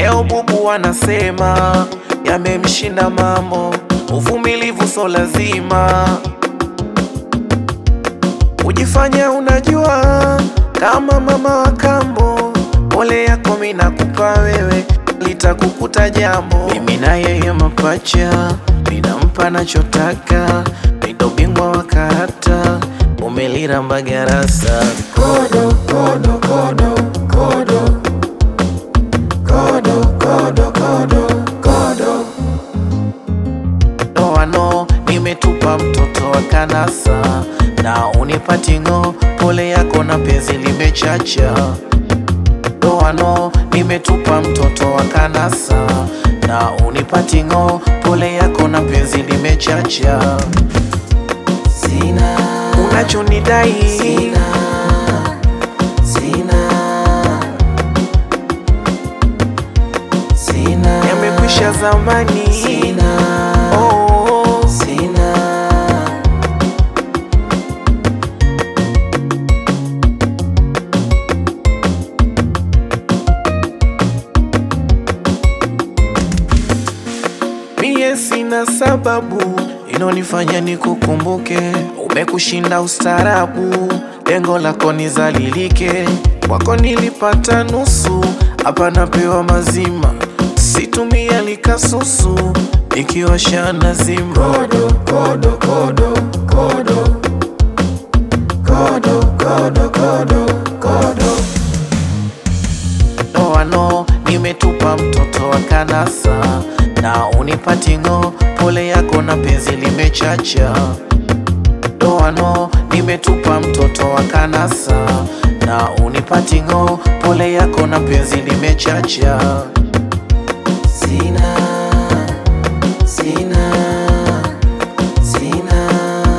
Leo bubu wanasema yamemshinda mambo, uvumilivu so lazima. Ujifanya unajua kama mama wa kambo, pole yako mimi nakupa wewe, litakukuta jambo. Mimi na yeye mapacha, ninampa nachotaka, ndo bingwa wa karata, umeliramba garasa. Kodo, kodo, kodo, kodo. Kodo, kodo, kodo, kodo. Ndoano nimetupa mtoto wa kanasa na unipatingo, pole yako na penzi limechacha. Ndoano nimetupa mtoto wa kanasa na unipatingo, pole yako na penzi limechacha. Sina, Unachonidai sina, sina, sina, yamekwisha zamani. sina, Oh, sina. mie sina sababu inonifanya nikukumbuke, umekushinda ustarabu, lengo lako nizalilike, kwako nilipata nusu, hapa napewa mazima, situmia likasusu, ikiwasha nazima. Kodo, kodo, kodo, kodo. Kodo, kodo, kodo, kodo. Ndoano nimetupa mtoto wa kanasa na unipatingo, pole yako na penzi limechacha. Ndoano nimetupa mtoto wa kanasa na unipatingo, pole yako na penzi limechacha. Sina, sina, sina,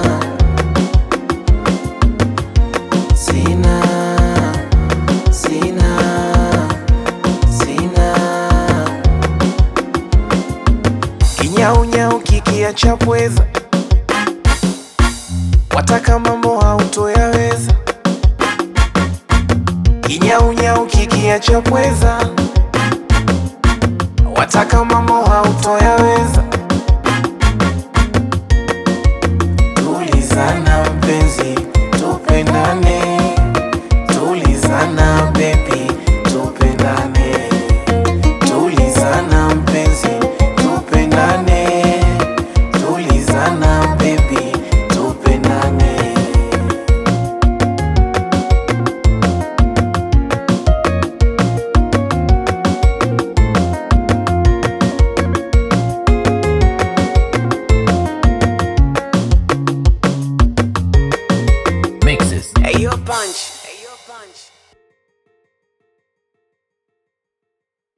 sina, sina, sina. Kinyaunyau kikiacha pweza, wataka mambo hautoyaweza. Kinyaunyau kikiacha pweza, wataka mambo hautoyaweza.